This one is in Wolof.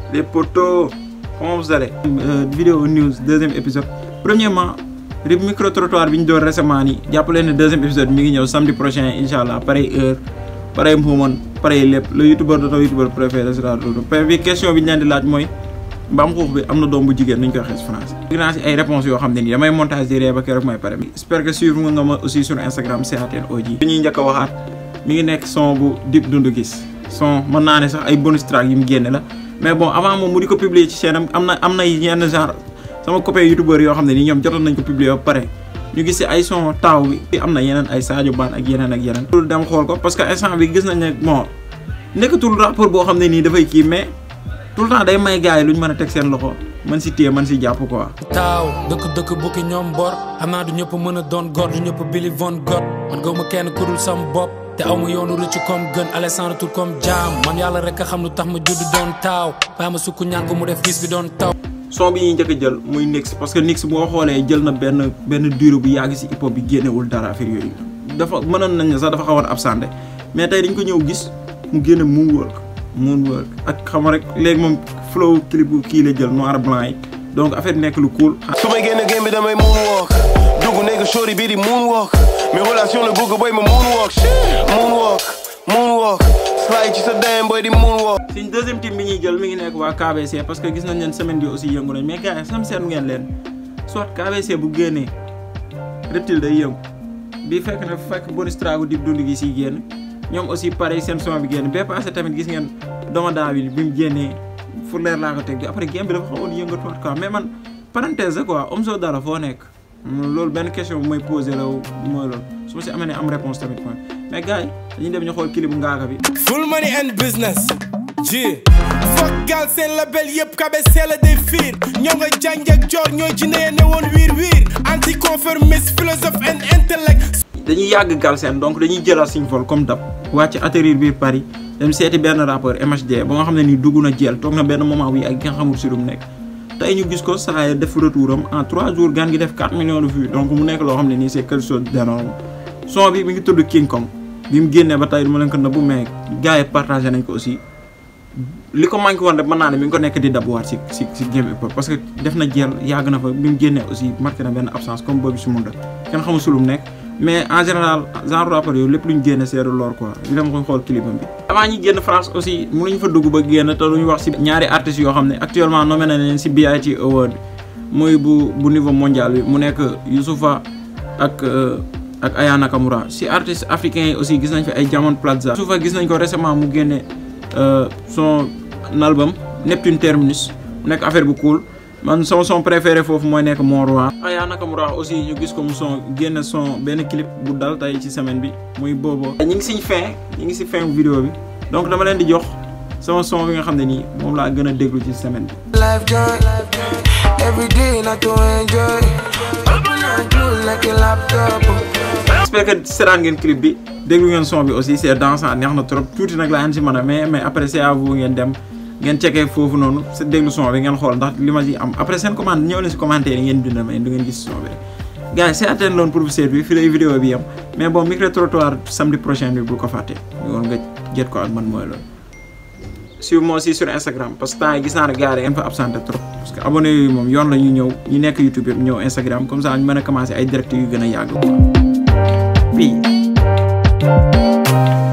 les potos comment vous allez vidéo news deuxième épisode premièrement rib micro trottoir bi ñu doon récemment nii jàpp leen ne deuxième épisode mi ngi ñëw samedi prochain incha allah pareil heure pareil mbuumoon pareil lépp le youtubeur de ton youtubeur préféré sera Dodo bi question bi ñu leen di laaj mooy mbaam xuux bi am na doom bu jigéen nuñ koy waxee si français gis naa si ay réponses yoo xam ne nii damay montage di ree ba keroog may pare j'espère que suivre nga ma aussi sur Instagram CATN OJ li ñuy njëkk a waxaat mi ngi nekk son bu Dip Doundou Guiss son mën naa ne sax ay bonus track yi mu génne la mais bon avant moom mu di ko publier ci chaîne am am na am na yenn genre sama copain youtubeur yoo xam ne nii ñoom jotoon nañ ko publier ba pare ñu gis si ay son taaw bi am na yeneen ay Sadio Ban ak yeneen ak yeneen loolu dem xool ko parce que instant bi gis nañ ne bon nekkatul rapport boo xam ne nii dafay kii mais tout le temps day may gars yi lu ñu mën a teg seen loxo man si téye man si jàpp quoi. taaw dëkk dëkk bukki ñoom bor xam naa du ñëpp mën a doon gor du ñëpp bili von god man gaw ma kenn ku dul sam bopp te aw ma yoonu rëcc comme gën Alessandro tur comme jaam man yàlla rek a xam lu tax ma judd doon taaw bàyyi ma sukk ñaan ko mu def gis bi doon taw. son bi ñuy njëkk a jël muy Nix parce que Nix boo xoolee jël na benn benn durée bu yàgg si hip hop bi génnewul dara affaire yooyu dafa mënoon nañ ne sax dafa xawoon absenté mais tey dañ ko ñëw gis mu génne moonwalk moonwalk ak xam rek léegi moom flow clip bu kii la jël noir blanc yi donc affaire nekk lu cool. su may génn game bi damay moonwalk dugg nekk shorty bii di moonwalk mes relations la bëgg boy ma moonwalk moonwalk moonwalk slide ci sa dem boy di moonwalk suñ deuxième team bi ñuy jël mi ngi nekk waa KBC parce que gis nañ leen semaine bi aussi yëngu nañ mais gars yi sam seetlu ngeen leen soit KBC bu génnee reptile day yëngu bii fekk na fekk bonus track Dip Doundou Guiss yi génn ñoom aussi pareil seen son bi génn bee passé tamit gis ngeen domadaa bi bi mu génnee fu leer laa ko teg bi après game bi dafa xawoon yëngatuwaat quoi mais man parenthèse la quoi Omzo Dollar foo nekk loolu benn question bu may posé la mooy loolu su ma si amee ne am réponse tamit quoi mais gars yi dañuy dem ñu xool clip bu ngaaka bi full money and business ji foog gal seen label yëpp KBC la day fiir ñoo nga jàng ak joor ñooy jinne ne woon wiir wiir anticonformiste philosophe and intellect dañuy yàgg Galsen donc dañuy jëlaat suñu vol comme dab wàcc atterrir biir Paris dem seeti benn rappeur MHD ba nga xam ne nii dugg na jeel toog na benn moment wi ak nga xamul si lu mu nekk tey ñu gis ko saa yi def retour am en 3 jours gan gi def 4 millions de vues donc mu nekk loo xam ne nii c'est quelque chose d'énorme son bi mi ngi tudd King Kong bi mu génnee ba tey du ma leen ko nëbbu mais gars yi partagé nañ ko aussi li ko manqué woon rek mën naa ne mi ngi ko nekk di dabuwaat si si si game hip hop parce que def na jeel yàgg na fa bi mu génnee aussi marqué na benn absence comme boobu si mun kenn xamul si lu mu nekk mais en général genre rappeur yooyu lépp lu ñu génne seeru lor quoi ñu dem ko xool clipam bi avant ñi génn France aussi mënuñu fa dugg ba génn te duñu wax si ñaari artistes yoo xam ne actuellement nommé na leen si BIT Award muy bu bu niveau mondial bi mu nekk Youssoufa ak ak Aya Nakamura si artistes africains yi aussi gis nañ fi ay Diamond Platza Youssoufa gis nañ ko récemment mu génne son album Neptune Terminus mu nekk affaire bu cool man son son préféré foofu mooy nekk Mon Roi Aya Nakamura aussi ñu gis ko mu son génn son benn clip bu dal tey ci semaine bi muy booboo ñi ngi siñ fin ñi ngi si fin vidéo bi donc dama leen di jox sama son bi nga xam ne nii moom laa gën a déglu ci semaine bi life joy every day not to enjoy open and close like a laptop j'espère que seetaan ngeen clip bi déglu ngeen son bi aussi c'est dansant neex na trop tuuti nag laa leen si mën a mais mais après c'est à vous ngeen dem ngeen checkee foofu noonu sa déglu son bi ngeen xool ndax li ma ci am après seen commande ñëw leen si commentaire yi ngeen bind ma du ngeen gis son bi rek gars yi c'est loon pour seet bi fi lay vidéo bi yam mais bon micro trottoir samedi prochain bi bul ko fàtte ñu woon nga jët ko ak man mooy loolu suivez-moi aussi sur Instagram parce que temps yi gis naa ne gars yi ngeen fa absenté trop parce que abonné yooyu moom yoon la ñu ñëw ñu nekk YouTube yëpp ñëw Instagram comme ça ñu mën a commencer ay direct yu gën a yàgg quoi fii